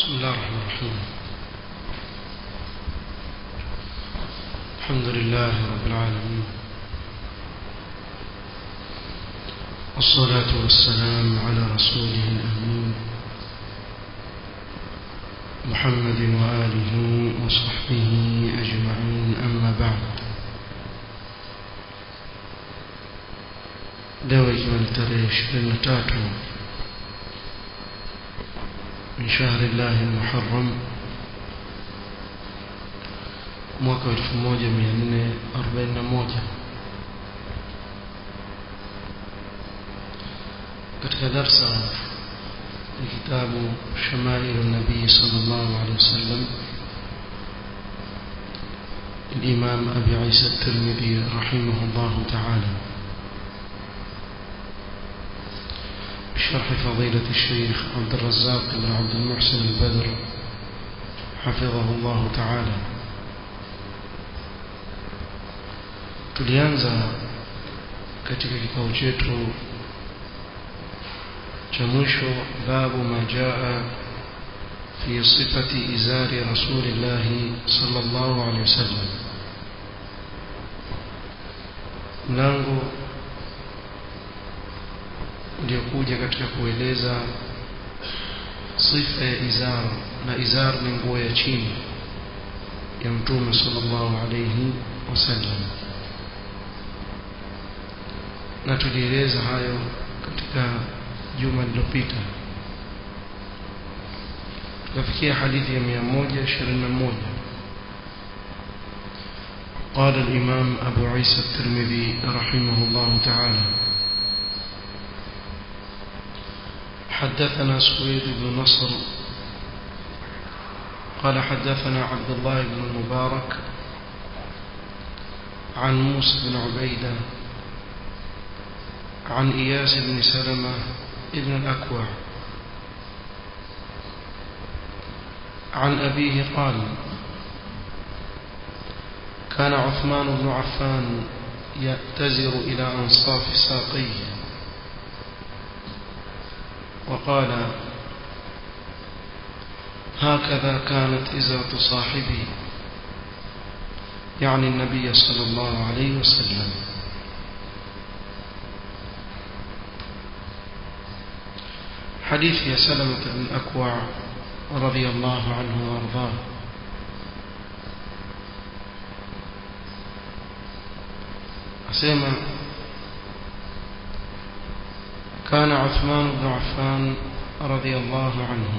بسم الله الرحمن الرحيم الحمد لله رب العالمين والصلاة والسلام على رسوله الأمين محمد وآله وصحبه أجمعين أما بعد leo ikiwa ni tarehe ishirini na tatu من شهر الله المحرم mwaka 1441 katika darsa ya kitabu shamailu nabii sallallahu alaihi wasallam الإمام أبي عيسى الترمذي رحمه الله تعالى بشرح فضيلة الشيخ عبد الرزاق بن عبد المحسن البدر حفظه الله تعالى tulianza katika kikao chetu cha mwisho babu ma jaa fi sifati izari rasulillahi sallallahu alaihi wasallam mlango uliokuja katika kueleza sifa ya izar na izar ni nguo ya chini ya mtume sallallahu alayhi wasallam na tulieleza hayo katika juma lililopita tukafikia hadithi ya 121 قال الإمام أبو عيسى الترمذي رحمه الله تعالى حدثنا سويد بن نصر قال حدثنا عبد الله بن المبارك عن موسى بن عبيدة عن إياس بن سلمة ابن الأكوع عن أبيه قال كان عثمان بن عفان يأتزر إلى أنصاف ساقيه وقال هكذا كانت إزرة صاحبي يعني النبي صلى الله عليه وسلم حديث يا سلمة بن أكوع رضي الله عنه وأرضاه أسيما كان عثمان بن عفان رضي الله عنه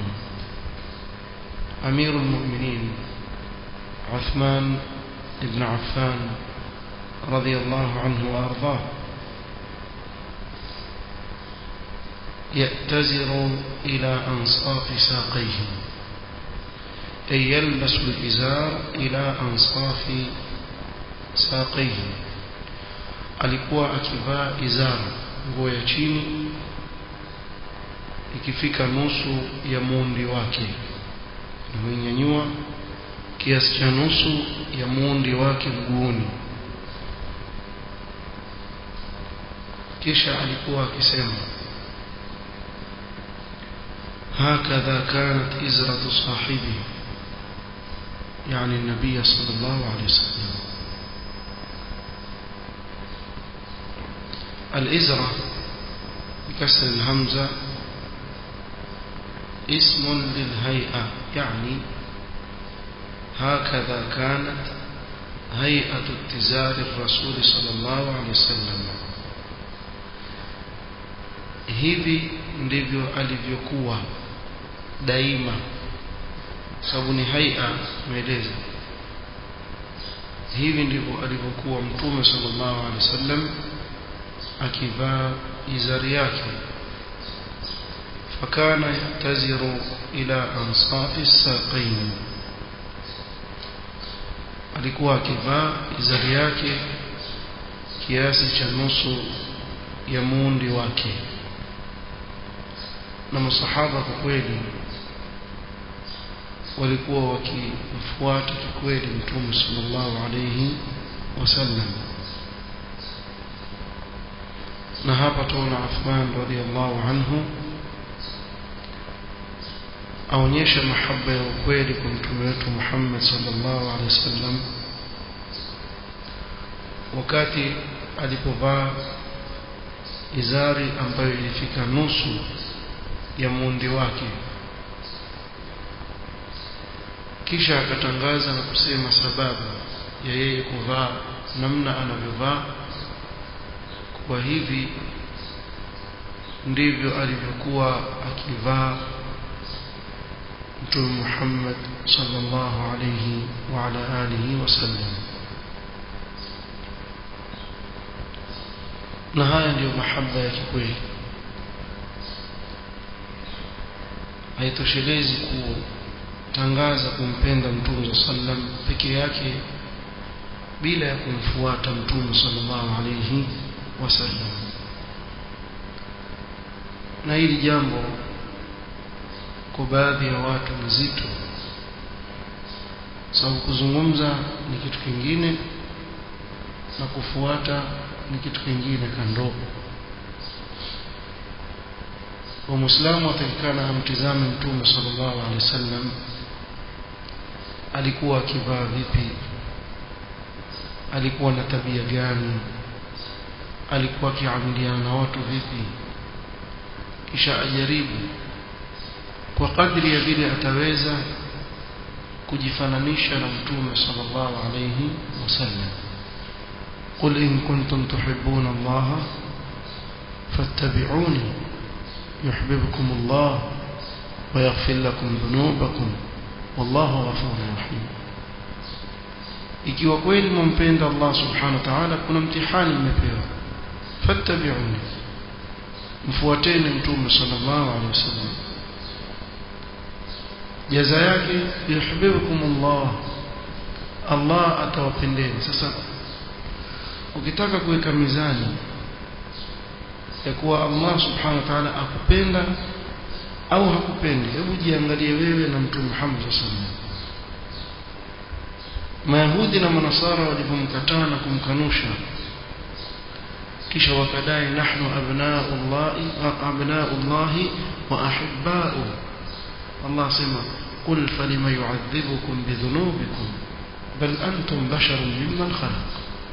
أمير المؤمنين عثمان بن عفان رضي الله عنه وأرضاه يأتزر إلى أنصاف ساقيه أي يلبس الإزار إلى أنصاف ساقيه alikuwa akivaa izara nguo ya chini ikifika nusu ya muundi wake mwenyanyua kiasi cha nusu ya muundi wake mguuni kisha alikuwa akisema هكذا كانت إزرة صاحبي يعني النبي صلى الله عليه وسلم الإزرة بكسر الهمزة اسم للهيئة يعني هكذا كانت هيئة اتزار الرسول صلى الله عليه وسلم hivi ndivyo alivyokuwa daima sababu ni haia maeleza hivi ndivyo alivyokuwa mtume sallallahu alaihi wasallam akivaa izari yake fakana yataziru ila ansafi saqain alikuwa akivaa izari yake kiasi cha nusu ya muundi wake na masahaba kwa kweli walikuwa wakimfuata kikweli mtume sallallahu alayhi wasallam na hapa tuona Uthman radhiallahu anhu aonyesha mahaba ya ukweli kwa mtume wetu Muhammad sallallahu alaihi wasallam wakati alipovaa izari ambayo ilifika nusu ya muundi wake kisha akatangaza na kusema sababu ya yeye kuvaa namna anavyovaa kwa hivi ndivyo alivyokuwa akivaa mtume Muhammad sallallahu alayhi wa ala alihi wasallam na haya ndiyo mahaba ya kikweli haitoshelezi kutangaza kumpenda mtume sallam peke yake bila ya kumfuata mtume sallallahu alayhi wasallam na hili jambo kwa baadhi ya watu ni zito sababu kuzungumza ni kitu kingine na kufuata ni kitu kingine kando wa muislamu atakikana amtizame mtume sallallahu alaihi wasallam alikuwa akivaa vipi alikuwa na tabia gani alikuwa akiamiliana na watu vipi kisha ajaribu kwa kadri ya vile ataweza kujifananisha na mtume sallallahu alayhi wasallam قل إن كنتم تحبون الله فاتبعوني يحببكم الله ويغفر لكم ذنوبكم والله غفور رحيم ikiwa kweli mumpenda Allah subhanahu wa ta'ala kuna mtihani mmepewa fattabi'uni mfuateni mtume sallallahu alaihi wasallam jaza yake yuhibbukum Allah Allah atawapendeni sasa ukitaka kuweka mizani ya kuwa Allah subhanahu wa ta'ala akupenda au hakupendi hebu jiangalie wewe na mtume Muhammad sallallahu alaihi wasallam Mayahudi na Manasara walipomkataa na kumkanusha kisha wakadai nahnu abnaullahi abnaullahi wa ahibba'u Allah sema qul falima yu'adhibukum bidhunubikum bal antum basharun mimman khalaq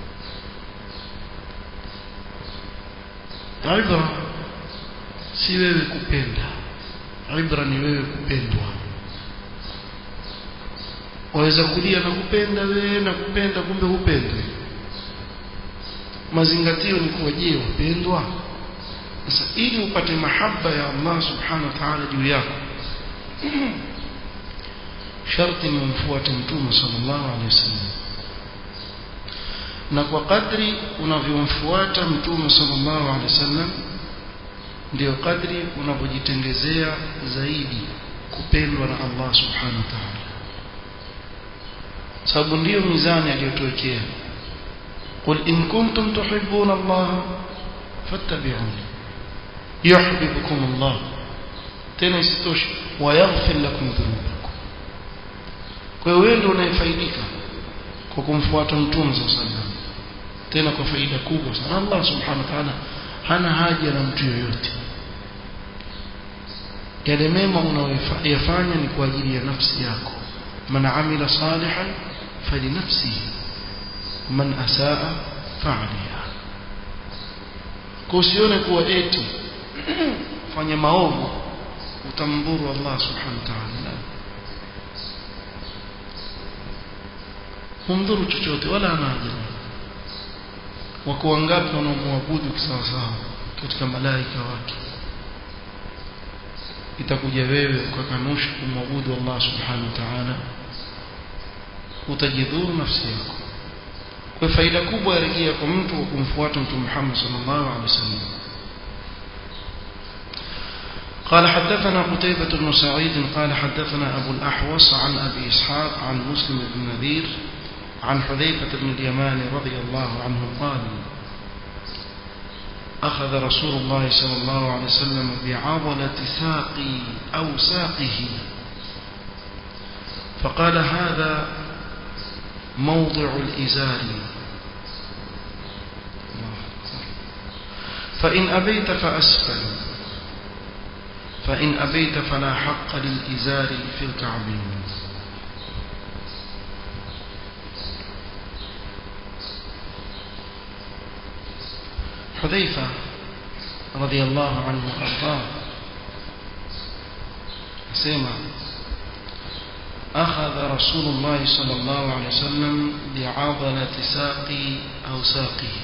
ibra si wewe kupenda ibra ni wewe kupendwa waweza kulia na kupenda wewe na kupenda kumbe hupendwi mazingatio ni kuwa je wapendwa sasa ili upate mahaba ya Allah subhanahu wa ta'ala juu yako sharti ni umfuate mtume sallallahu alaihi wasallam na kwa kadri unavyomfuata mtume sallallahu alaihi wasallam ndio kadri unavyojitengezea zaidi kupendwa na Allah subhanahu wa ta'ala sababu ndiyo mizani aliyotuwekea قل إن كنتم تحبون الله فاتبعوني يحببكم الله tena isitoshe wayaghfir lakum dhunubakum kwa hiyo wewe ndio unayefaidika kwa kumfuata mtume sallallahu alaihi wasallam tena kwa faida kubwa sana Allah subhanahu wa ta'ala hana haja na mtu yoyote yale mema unayoyafanya ni kwa ajili ya nafsi yako man amila salihan falinafsihi man asaa fa'aliha kwa usione kuwa eti fanya maovu utamdhuru Allah subhanahu wa ta'ala humdhuru chochote wala ana haja wako wangapi wanaomwabudu kisawasawa katika malaika wake itakuja wewe ukakanusha kumwabudu Allah subhanahu wa ta'ala utajidhuru nafsi yako kwa faida kubwa yarejea kwa mtu wa kumfuata mtume Muhammad sallallahu alaihi wasallam قال حدثنا قتيبة بن سعيد قال حدثنا أبو الأحوص عن أبي إسحاق عن مسلم بن نذير عن حذيفة بن اليمان رضي الله عنه قال أخذ رسول الله صلى الله عليه وسلم بعضلة ساقي أو ساقه فقال هذا موضع الإزار فإن أبيت فأسفل فإن أبيت فلا حق للإزار في الكعبين حذيفة رضي الله عنه وأرضاه سيما أخذ رسول الله صلى الله عليه وسلم بعضلة ساقي أو ساقه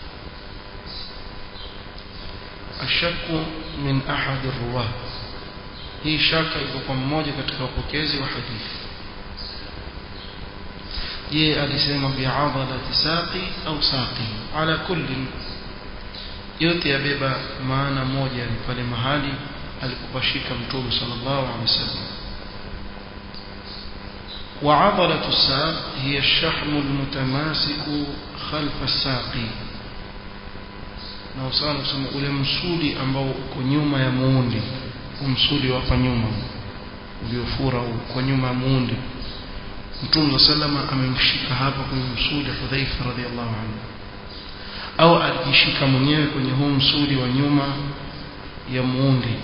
الشك من أحد الرواة hii shaka iko kwa mmoja katika upokezi wa hadithi je alisema bi'adalati saqi au saqi ala kulli yote yabeba maana moja ni pale mahali alipopashika mtume sallallahu alaihi wasallam وعضلة الساق هي الشحم المتماسك خلف الساق na usana kusema ule msuli ambao uko nyuma ya muundi msuli wa hapa nyuma uliofura kwa nyuma ya muundi Mtume sallama amemshika hapa kwenye msuli Hudhaifa radhiallahu anhu au alijishika mwenyewe kwenye huu msuli wa nyuma ya muundi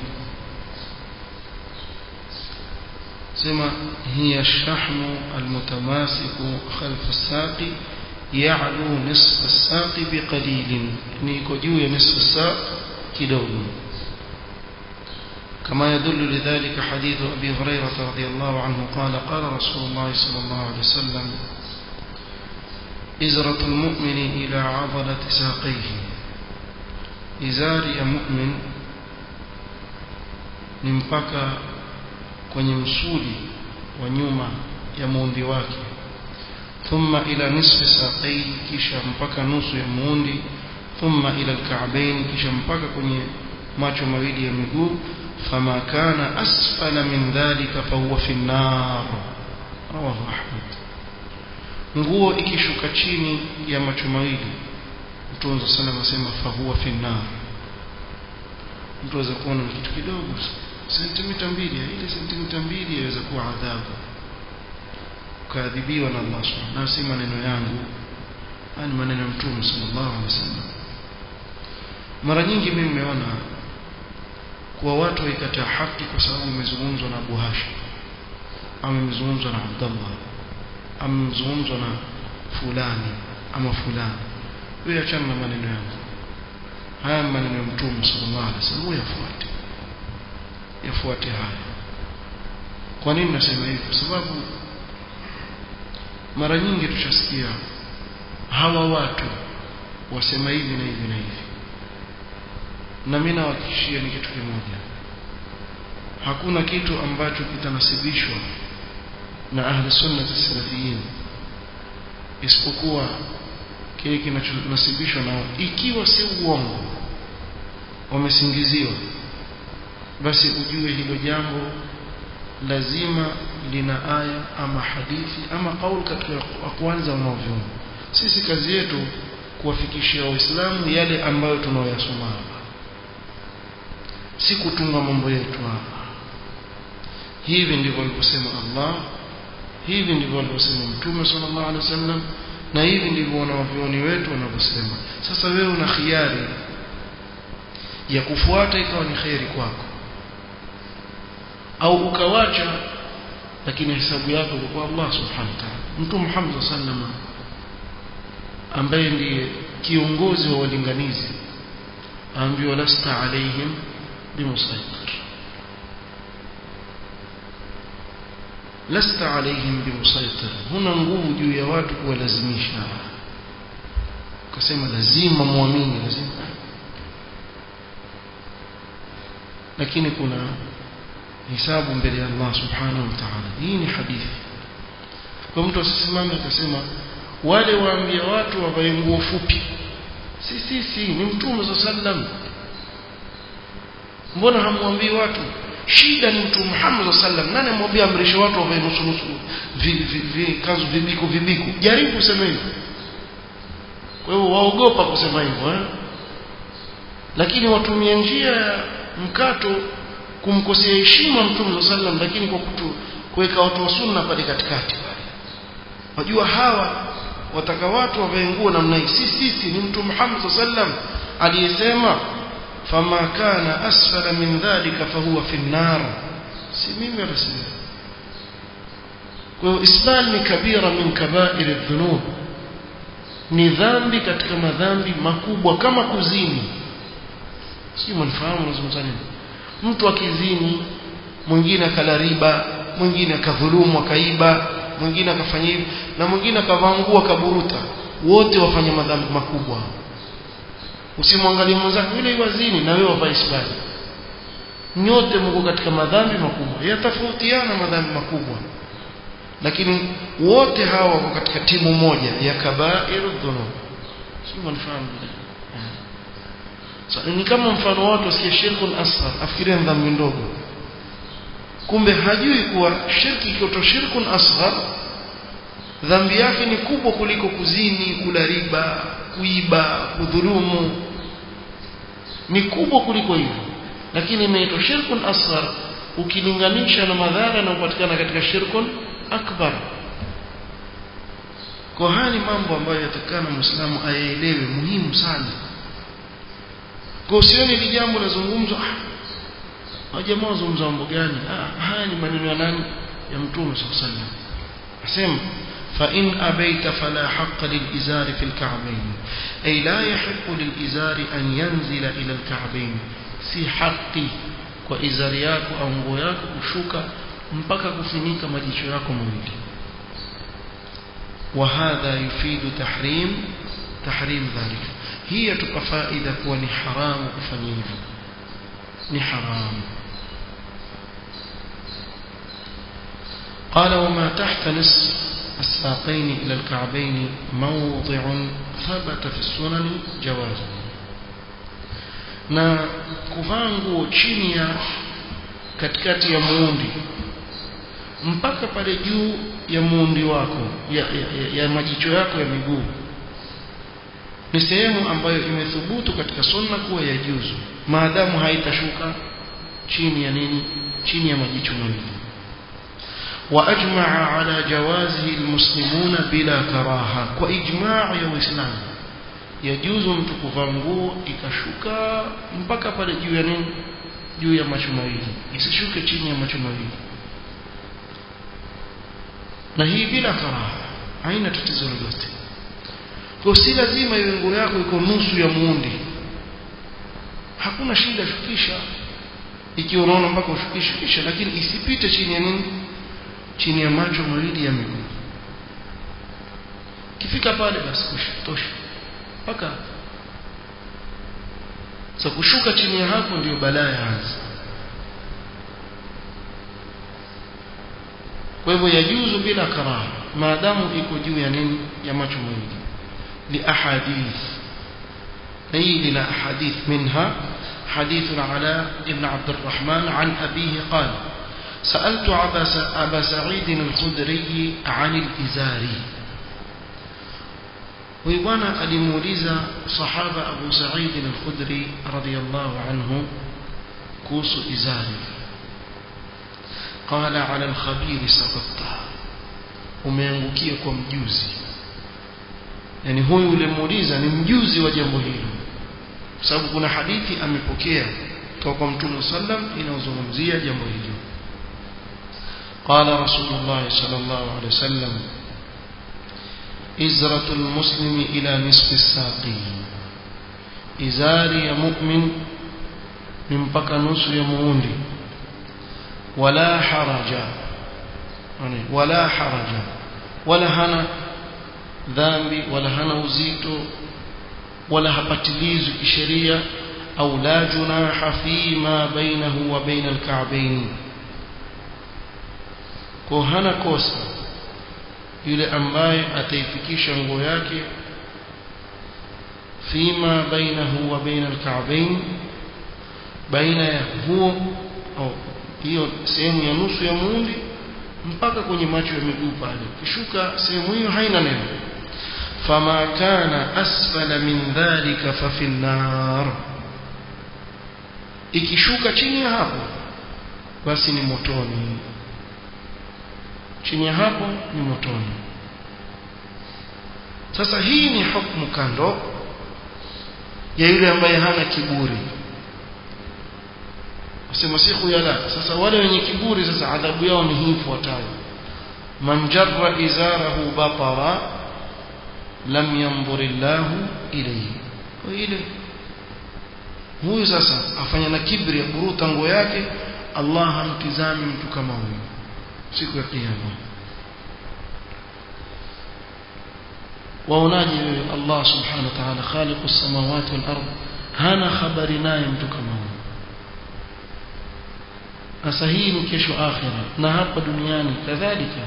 sema hiya shahmu almutamasiku khalfa as-saqi ya'lu nisf as-saqi biqalilin ni iko juu ya nisf as-saq kidogo كما يدل لذلك حديث أبي هريرة رضي الله عنه قال قال رسول الله صلى الله عليه وسلم إزرة المؤمن إلى عضلة ساقيه إزار يا مؤمن نمبكى kwenye msuli wa nyuma ya muundi wake thumma ila nisfi saqai kisha mpaka nusu ya muundi thumma ila alka'bayn kisha mpaka kwenye macho mawili ya miguu fama kana asfala min dhalika fahuwa fi an-nar rawahu ahmad nguo ikishuka chini ya macho mawili mtume sana anasema fahuwa fi an-nar mtu aweza kuona kitu kidogo sentimita mbili ile sentimita mbili yaweza kuwa adhabu ukaadhibiwa na Allah subhanahu na si maneno yangu ni maneno ya mtume sallallahu alaihi wasallam mara nyingi mimi nimeona kuwa watu waikataa haki kwa sababu imezungumzwa na Abu Hashim ama imezungumzwa na Abdullah ama imezungumzwa na fulani ama fulani wewe achana na maneno yangu haya maneno ya mtume sallallahu alaihi wasallam yafuate yafuate haya kwa nini nasema hivi kwa sababu mara nyingi tushasikia hawa watu wasema hivi na hivi na hivi na mimi nawahakikishia ni kitu kimoja hakuna kitu ambacho kitanasibishwa na ahli sunna salafiyin isipokuwa kile kinachonasibishwa nao ikiwa si uongo wamesingiziwa basi ujue hilo jambo lazima lina aya ama hadithi ama kauli katika kwanza unaoviona sisi kazi yetu kuwafikishia waislamu yale ambayo tunaoyasoma hapa si kutunga mambo yetu hapa hivi ndivyo alivyosema Allah hivi ndivyo alivyosema Mtume sallallahu alaihi wasallam na hivi ndivyo wanavyoni wetu wanavyosema sasa wewe una khiari ya kufuata ikawa ni khairi kwako au ukawacha lakini hesabu yako kwa Allah subhanahu wa ta'ala Mtume Muhammad sallallahu ambaye ndiye kiongozi wa walinganizi aambiwa lasta alaihim bimusaitir lasta alaihim bimusaitir huna nguvu juu ya watu kuwalazimisha ukasema lazima muamini lazima lakini kuna hisabu mbele ya Allah subhanahu wa ta'ala hii ni hadithi kwa mtu asisimame akasema wale waambia watu wavae nguo fupi si si si ni mtume sallam mbona hamwambii watu shida ni mtume Muhammad sallam nani amwambia amrishe watu wavae nusu nusu vi, vi, vi, kanzu vibiku vibiku jaribu kusema hivyo kwa hiyo waogopa kusema hivyo eh? lakini watumie njia ya mkato kumkosea heshima mtume sallam lakini kwa kutu kuweka watu wa sunna pale katikati pale wajua hawa wataka watu wavae nguo namna hii si sisi ni mtume Muhammad sallam aliyesema fama kana asfala min dhalika fahuwa fi an-nar si mimi wala si kwa hiyo isbal ni kabira min kabair adh-dhunub ni dhambi katika madhambi makubwa kama kuzini si mnafahamu nazungumza nini mtu akizini mwingine akala riba mwingine akadhulumu akaiba mwingine akafanya hivi na mwingine akavaa nguo akaburuta wote wafanya madhambi makubwa usimwangalie mwenzako yule iwazini na wewe wavaa isbali nyote mko katika madhambi makubwa yatafautiana madhambi makubwa lakini wote hawa wako katika timu moja ya kabairu dhunub sio mnafahamu so, ni kama mfano watu wasikie shirkun asghar afikiria dhambi ndogo kumbe hajui kuwa shirki ikiwa shirkun asghar dhambi yake ni kubwa kuliko kuzini kula riba kuiba kudhulumu ni kubwa kuliko hivyo lakini imeitwa shirkun asghar ukilinganisha na madhara yanayopatikana katika shirkun akbar kwa haya ni mambo ambayo yatakana muislamu ayaelewe muhimu sana kwa usioni ni jambo lazungumzwa ah jamaa wazungumza mambo gani ah haya ni maneno ya nani ya mtume sallallahu alaihi wasallam asema فإن أبيت فلا حق للإزار في الكعبين أي لا يحق للإزار أن ينزل إلى الكعبين si haki kwa izari yako au nguo yako kushuka mpaka kufinika majicho yako mawili وهذا يفيد تحريم تحريم ذلك هي تبقى فائدة كوني حرام كفنيه ni حرام قال وما تحت نصف الساقين إلى الكعبين موضع ثبت في السنن جوازه na kuvaa nguo chini ya katikati ya muundi mpaka pale juu ya muundi wako ya, ya, ya majicho yako ya miguu ni sehemu ambayo imethubutu katika sunna kuwa ya juzu maadamu haitashuka chini ya nini chini ya majicho mawili واجمع على جوازه المسلمون بلا كراهه واجماع يا واسلام yajuzu mtu kuvaa nguo ikashuka mpaka pale juu ya nini juu ya macho mawili isishuke chini ya macho mawili na hii bila karaha haina tatizo lolote kwa si lazima iwe nguo yako iko nusu ya muundi hakuna shida shukisha ikiwa unaona mpaka ushukishe kisha lakini isipite chini ya nini chini ya macho mawili ya miguu kifika pale basi tosha mpaka so kushuka chini ya hapo ndio balaa yaanza kwa hivyo yajuzu bila karaha maadamu iko juu ya nini ya macho mawili li ahadith na hii lina ahadith minha حديث العلاء بن عبد الرحمن عن أبيه قال سألت أبا سعيد الخدري عن الإزار huyu bwana alimuuliza sahaba Abu Sa'id al-Khudri radiyallahu anhu kuhusu izari qala ala al-khabir saqatta umeangukia kwa mjuzi yani huyu ulimuuliza ni mjuzi wa jambo hilo kwa sababu kuna hadithi amepokea kutoka kwa Mtume sallam inayozungumzia jambo hilo قال رسول الله صلى الله عليه وسلم إزرة المسلم إلى نصف الساق إزاري يا مؤمن من بقى نصف يموندي ولا حرج ولا حرج ولا هنا ذنبي ولا هنا وزيتو ولا هبتليز كشريعة أو لا جناح فيما بينه وبين الكعبين كوهنا كوسا yule ambaye ataifikisha nguo yake fima bainahu wa baina alka'bayn baina ya huo au hiyo sehemu ya nusu ya muundi mpaka kwenye macho ya miguu pale kishuka sehemu hiyo haina neno fama kana asfala min dhalika fa fi nar ikishuka chini ya hapo basi ni motoni chini ya hapo ni motoni sasa hii ni hukumu kando ya yule ambaye hana kiburi sema si khuyala sasa wale wenye kiburi sasa adhabu yao ni hii ifuatayo man jarra izarahu batara lam yanzur Allahu ilayhi ile huyu sasa afanya na kibri aburuta nguo yake Allah hamtizami mtu kama huyu siku ya kiyama waonaje wewe Allah subhanahu wa ta'ala khaliqus samawati wal ard hana habari naye mtu kama huyu sasa hii ni kesho akhira na hapa duniani kadhalika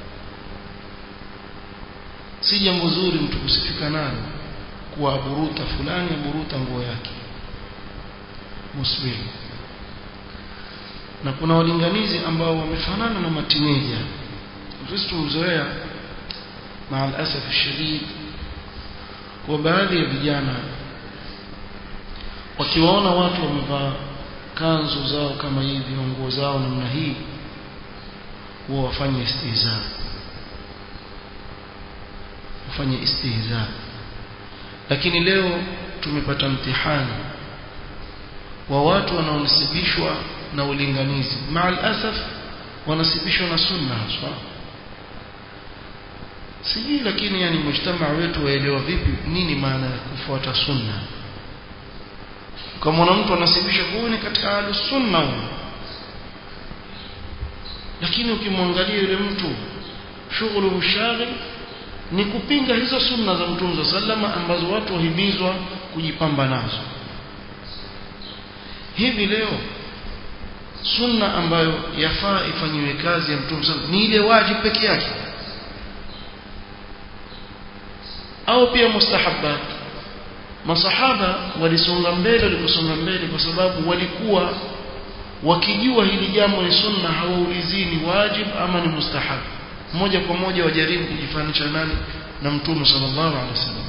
si jambo zuri mtu kusifika nalo kuwa aburuta fulani aburuta nguo yake muslim na kuna walinganizi ambao wamefanana na matineja sisi tumzoea مع الأسف الشديد kwa baadhi ya vijana wakiwaona watu wamevaa kanzu zao kama hivi nguo zao namna hii huwa wafanye istihza wafanye istihza lakini leo tumepata mtihani wa watu wanaonasibishwa na ulinganizi maal asaf wanasibishwa na sunna haswa sijui lakini yani mujtamaa wetu waelewa vipi nini maana ya kufuata sunna kama mtu anasibisha kuwa ni katika ahlus sunna huyo lakini ukimwangalia yule mtu shughuli mshaghil ni kupinga hizo sunna za Mtume sallama ambazo watu wahimizwa kujipamba nazo hivi leo sunna ambayo yafaa ifanyiwe kazi ya Mtume sallama ni ile wajibu peke yake au pia mustahabbat masahaba walisonga mbele waliposonga mbele kwa sababu walikuwa wakijua hili jambo ni sunna hawaulizii ni wajib ama ni mustahab moja kwa moja wajaribu kujifanisha nani na mtume sallallahu alaihi wasallam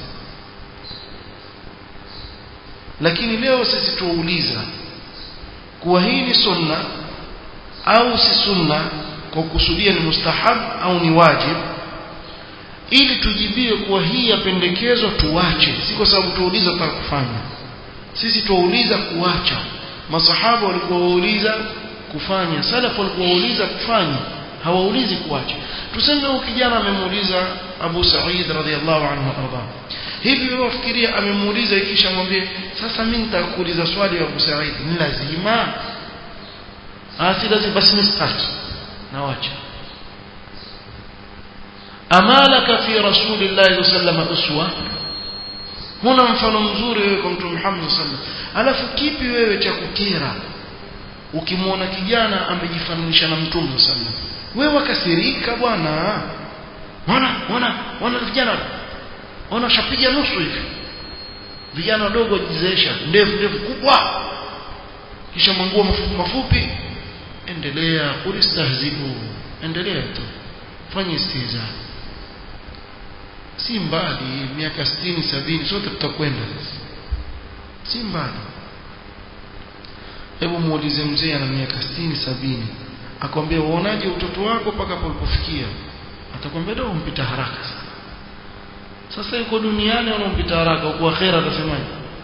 lakini leo sisi tuuliza kuwa hii ni sunna au si sunna kwa kusudia ni mustahab au ni wajib ili tujibiwe kuwa hii yapendekezwa tuache si kwa sababu tuuliza kwa kufanya sisi tuuliza kuacha masahaba walikuwa wauliza kufanya salaf walikuwa wauliza kufanya hawaulizi kuacha tuseme huyu kijana amemuuliza Abu Sa'id radhiallahu anhu arda hivi wewe wafikiria amemuuliza kisha mwambie sasa mimi nitakuuliza swali ya Abu Sa'id ni lazima asi lazima basi nisitaki na wacha amalaka fi rasulillahi sallallahu uswa huna mfano mzuri wewe kwa mtume Muhammad sallallahu alafu kipi wewe cha kukera ukimwona kijana amejifananisha na mtume sallallahu wewe wakasirika bwana wana wana wana vijana wana shapiga nusu hivi vijana wadogo wajizeesha ndefu ndefu kubwa kisha manguo mafupi mafupi endelea ulistahzibu endelea tu fanya istihza si mbali miaka 60 70 sote tutakwenda si mbali hebu muulize mzee ana miaka 60 70 akwambia uonaje utoto wako mpaka palipofikia atakwambia ndio umpita haraka sana sasa yuko duniani unampita haraka uko akhera atasemaje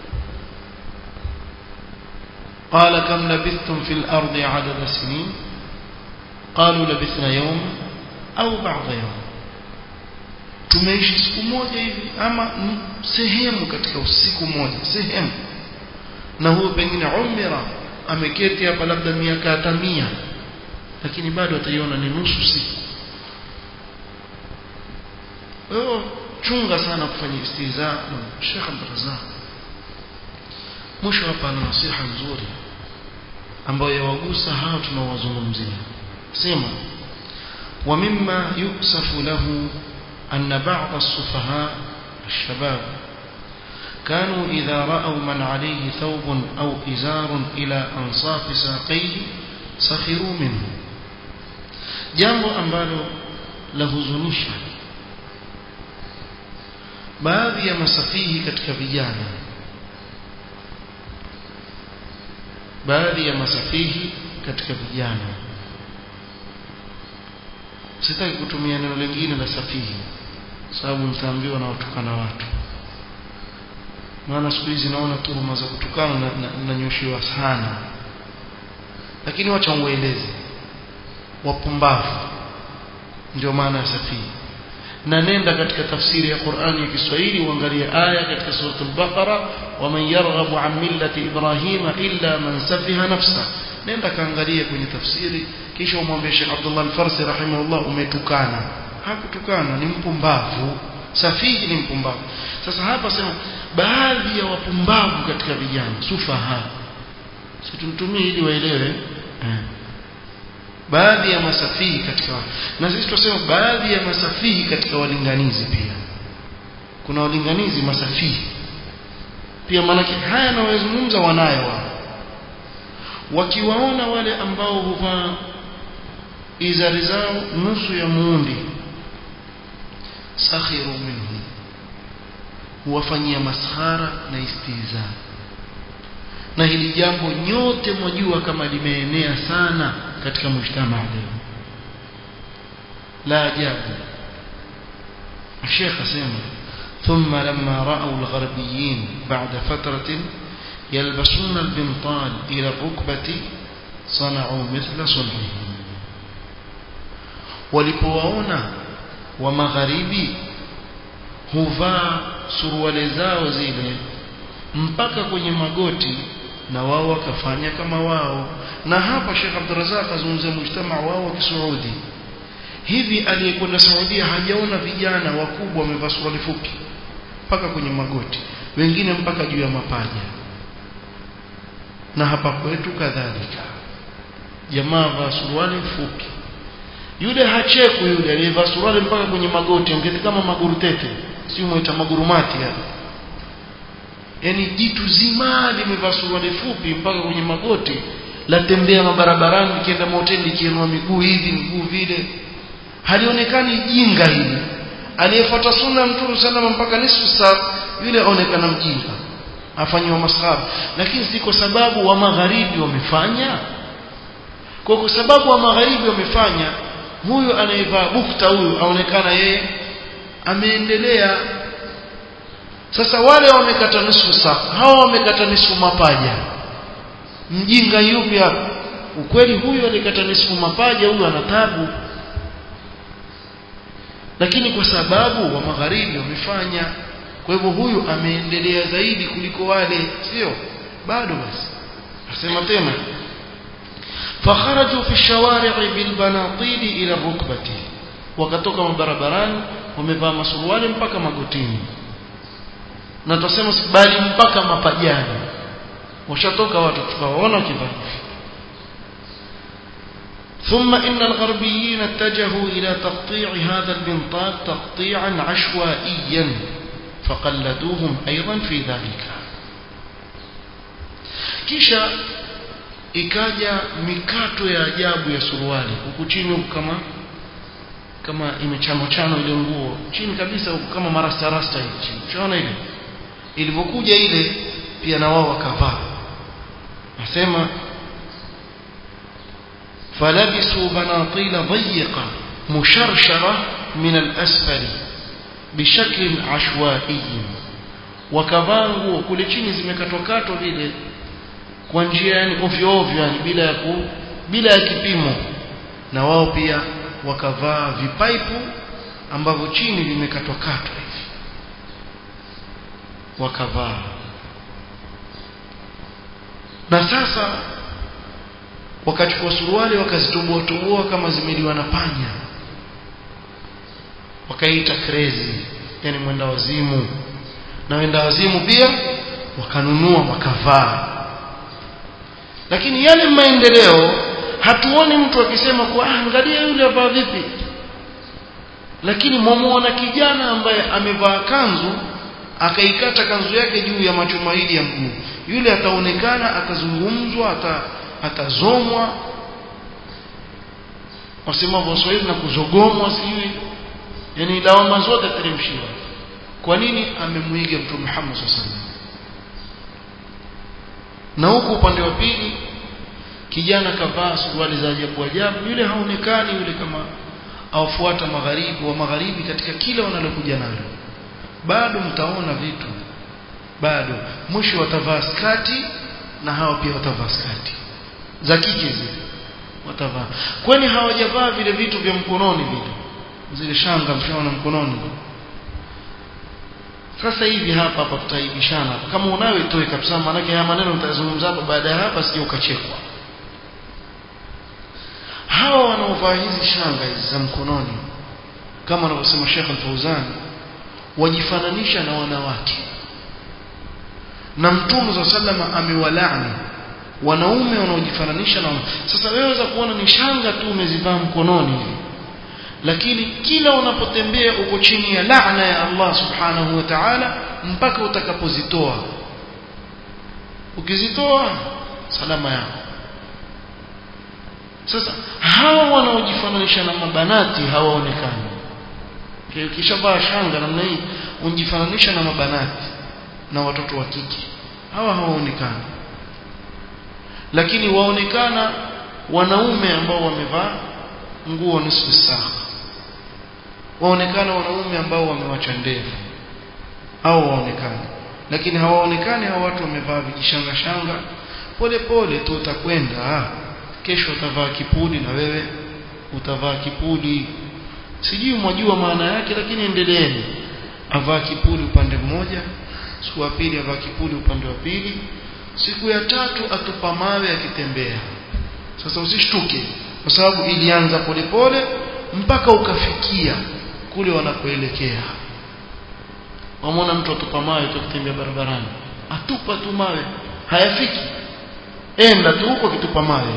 قال كم لبثتم في الأرض عدد سنين قالوا لبثنا يوم أو بعض يوم tumeishi siku moja hivi ama sehemu katika usiku moja sehemu na huyo pengine umira ameketi hapa labda miaka hata mia lakini bado ataiona ni nusu siku wewe chunga sana kufanya istiza na Sheikh Abdurrazzaq mwisho hapa ana nasiha nzuri ambayo yawagusa hao tunaowazungumzia sema wa mimma yusafu lahu أن بعض السفهاء الشباب كانوا إذا رأوا من عليه ثوب أو إزار إلى أنصاف ساقيه سخروا منه jambo ambalo lahuzunisha baadhi ya masafihi katika vijana baadhi ya masafihi katika vijana sitaki kutumia neno lingine la safihi sababu nitaambiwa na watukana watu maana siku hizi naona tuhuma za kutukana na, na, na nyoshiwa sana lakini wacha ueleze wapumbavu ndio maana ya safihi na nenda katika tafsiri ya Qur'ani ya Kiswahili uangalie aya katika sura al-Baqara waman yarghabu an millati ibrahima illa man safiha nafsa nenda kaangalie kwenye tafsiri kisha umwambie Sheikh Abdullah Al-Farsi rahimahullah umetukana hakutukana ni mpumbavu safihi ni mpumbavu sasa hapa sema baadhi ya wapumbavu katika vijana sufaha situmtumie ili waelewe eh baadhi ya masafihi katika na sisi tunasema baadhi ya masafihi katika walinganizi pia kuna walinganizi masafihi pia maanake haya nawazungumza wanayo wao wakiwaona wale ambao huvaa izari zao nusu ya muundi sakhiru minhu huwafanyia maskhara na istiza na hili jambo nyote mwajua kama limeenea sana katika mujtama leo la ajabu الشيخ اسمع ثم لما رأوا الغربيين بعد فترة يلبسون البنطال إلى الركبة صنعوا مثل صنعهم walipowaona wa magharibi huvaa suruali zao zile mpaka kwenye magoti na wao wakafanya kama wao na hapa Sheikh Abdurrazak azungumzia mujtama wao wa Kisaudi hivi aliyekwenda Saudia hajaona vijana wakubwa wamevaa suruali fupi mpaka kwenye magoti wengine mpaka juu ya mapaja na hapa kwetu kadhalika jamaa vaa suruali fupi yule hacheku yule aliyevaa suruali mpaka kwenye magoti ongeti kama maguru tete si muita magurumati hapa yani jitu zima limevaa suruali fupi mpaka kwenye magoti latembea mabarabarani likienda mahoteli likiinua miguu hivi miguu vile halionekani jinga hili aliyefuata sunna mtume salama mpaka nusu saa yule aonekana mjinga afanywa masahaba lakini si kwa sababu wa magharibi wamefanya kwa kwa sababu wa magharibi wamefanya huyu anayevaa bukta huyu aonekana yeye ameendelea sasa wale wamekata nusu saa hawa wamekata nusu mapaja mjinga yupi hapa ukweli huyu alikata nusu mapaja huyu ana tabu lakini kwa sababu wa magharibi wamefanya kwa hivyo huyu ameendelea zaidi kuliko wale sio bado basi asema tena fakharaju fi shawari'i bil banatil ila rukbati wakatoka mabarabarani wamevaa masuruali mpaka magotini na tutasema bali mpaka mapajani washatoka watu tukawaona kivaa ثم إن الغربيين اتجهوا إلى تقطيع هذا البنطال تقطيعا عشوائيا فقلدوهم أيضا في ذلك kisha ikaja mikato ya ajabu ya suruali huku chini huku kama kama imechano chano ile nguo chini kabisa huku kama marasta rasta hivi unaona ile ilivyokuja ile pia na wao wakavaa nasema فلبسوا بناطيل ضيقة مشرشرة من الأسفل بشكل عشوائي wakavaa kule chini zimekatwakatwa vile kwa njia yani ovyo ovyo yani bila ya ku, bila ya kipimo na wao pia wakavaa vipaipu ambavyo chini vimekatwakatwa hivi wakavaa na sasa wakachukua suruali wakazitoboa toboa kama zimeliwa na panya wakaita crazy yani mwenda wazimu na wenda wazimu pia wakanunua wakavaa lakini yale maendeleo hatuoni mtu akisema kwa ah, angalia yule avaa vipi lakini mwamuona kijana ambaye amevaa kanzu akaikata kanzu yake juu ya machumaili ya mguu yule ataonekana atazungumzwa ata atazomwa wasema waswahili na kuzogomwa sijui yani lawama zote teremshiwa kwa nini amemwiga mtume Muhammad sallallahu na huku upande wa pili kijana kavaa suruali za ajabu ajabu yule haonekani yule kama awafuata magharibi wa magharibi katika kila wanalokuja nalo bado mtaona vitu bado mwisho watavaa skati na hawa pia watavaa skati za kike zile watavaa kwani hawajavaa vile vitu vya mkononi vile zile shanga mshaona mkononi sasa hivi hapa hapa tutaibishana kama unayo itoe kabisa maanake haya maneno nitazungumza hapa baada ya hapa sije ukachekwa hawa wanaovaa hizi shanga hizi za mkononi kama anavyosema Sheikh Al-Fauzan wajifananisha na wanawake na mtume za sallama amewalaani wanaume wanaojifananisha na sasa wewe waweza kuona ni shanga tu umezivaa mkononi hivi lakini kila unapotembea uko chini ya laana ya Allah subhanahu wa ta'ala mpaka utakapozitoa ukizitoa salama yako sasa hawa wanaojifananisha na mabanati hawaonekani ukishavaa shanga namna hii unjifananisha na mabanati na watoto wa kike hawa hawaonekani lakini waonekana wanaume ambao wamevaa nguo nusu saa waonekana wanaume ambao wamewacha ndevu au waonekana lakini hawaonekani hao watu wamevaa vijishanga shanga pole pole tu utakwenda kesho utavaa kipudi na wewe utavaa kipudi sijui mwajua maana yake lakini endeleeni avaa kipudi upande mmoja siku ya pili avaa kipudi upande wa pili siku ya tatu atupa mawe akitembea sasa usishtuke kwa sababu ilianza polepole mpaka ukafikia kule wanakoelekea wamwona mtu atupa mawe tukitembea barabarani atupa tu mawe hayafiki enda tu huko kitupa mawe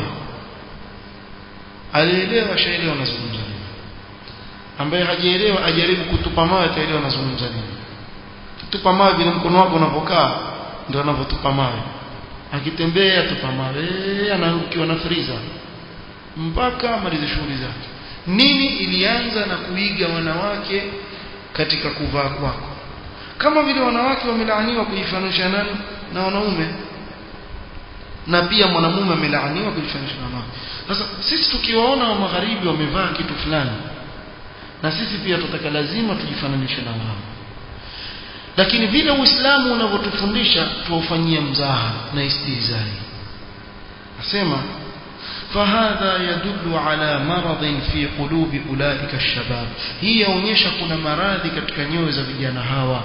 alielewa shaelewa anazungumza nini ambaye hajaelewa ajaribu kutupa mawe ataelewa anazungumza nini kutupa mawe vile mkono wako unapokaa ndio anavyotupa mawe akitembea tupa mawe anaangukiwa na friza mpaka amalize shughuli zake nini ilianza na kuiga wanawake katika kuvaa kwako kama vile wanawake wamelaaniwa kujifananisha nani na wanaume na pia mwanamume amelaaniwa kujifananisha na wanawake sasa sisi tukiwaona wa magharibi wamevaa kitu fulani na sisi pia tutaka lazima tujifananishe na wao lakini vile uislamu unavyotufundisha tuufanyie mzaha na istihzai nasema فهذا يدل على مرض في قلوب أولئك الشباب هي يonyesha kuna maradhi katika nyoyo za vijana hawa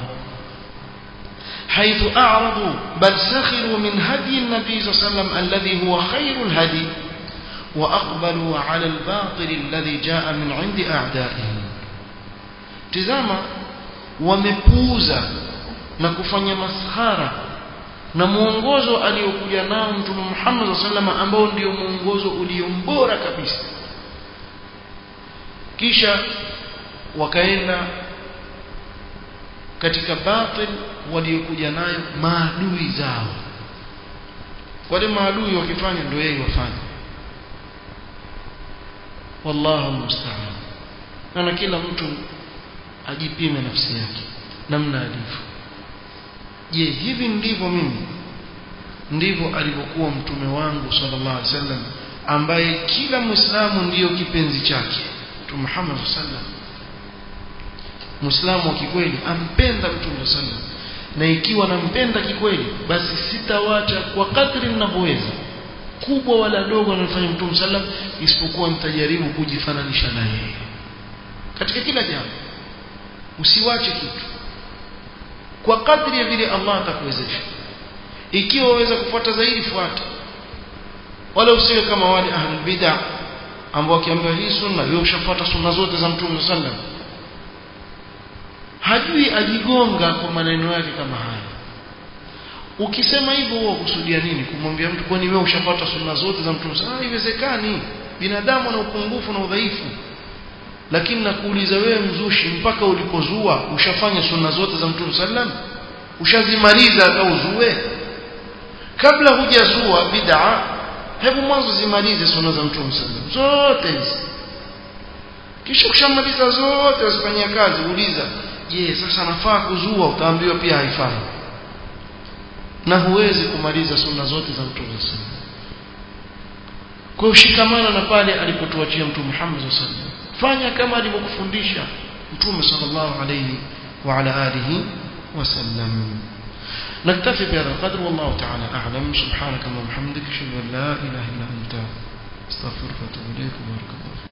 حيث أعرضوا بل سخروا من هدي النبي صلى الله عليه وسلم الذي هو خير الهدي وأقبلوا على الباطل الذي جاء من عند أعدائهم تزاما wamepuuza na kufanya maskhara na mwongozo aliokuja nao mtume Muhammad sallallahu ambao ndio mwongozo uliombora kabisa kisha wakaenda katika batil waliokuja nayo maadui zao wale maadui wakifanya ndio yeye wafanya wallahu musta'an na kila mtu ajipime nafsi yake namna alivyo je hivi ndivyo mimi ndivyo alivyokuwa mtume wangu sallallahu alaihi wasallam ambaye kila muislamu ndiyo kipenzi chake mtume Muhammad sallallahu muislamu wa kikweli ampenda mtume sallallahu na ikiwa nampenda kikweli basi sitawacha kwa kadri ninavyoweza kubwa wala dogo anafanya mtume sallam isipokuwa nitajaribu kujifananisha na yeye katika kila jambo usiwache kitu kwa kadri ya vile Allah atakuwezesha ikiwa waweza kufuata zaidi fuata wala usiwe kama wale ahlul bid'ah ambao wakiambiwa hii sunna wewe ushafuata sunna zote za mtume sallam hajui ajigonga kwa maneno yake kama haya ukisema hivyo huwa kusudia nini kumwambia mtu kwani wewe ushapata sunna zote za mtume ah haiwezekani binadamu na upungufu na udhaifu lakini nakuuliza wewe mzushi mpaka ulipozua ushafanya sunna zote za mtume sallam ushazimaliza hata uzue kabla hujazua bid'a hebu mwanzo zimalize sunna za mtume sallam zote hizi kisha ukishamaliza zote usifanyia kazi uliza je sasa nafaa kuzua utaambiwa pia haifai na huwezi kumaliza sunna zote za mtume sallam kwa ushikamana na pale alipotuachia mtume Muhammad sallam fanya kama alivyokufundisha mtume sallallahu alayhi wa ala alihi wasallam نكتفي بهذا القدر والله تعالى أعلم سبحانك اللهم وبحمدك أشهد أن لا إله إلا أنت استغفرك واتوب إليك وبارك الله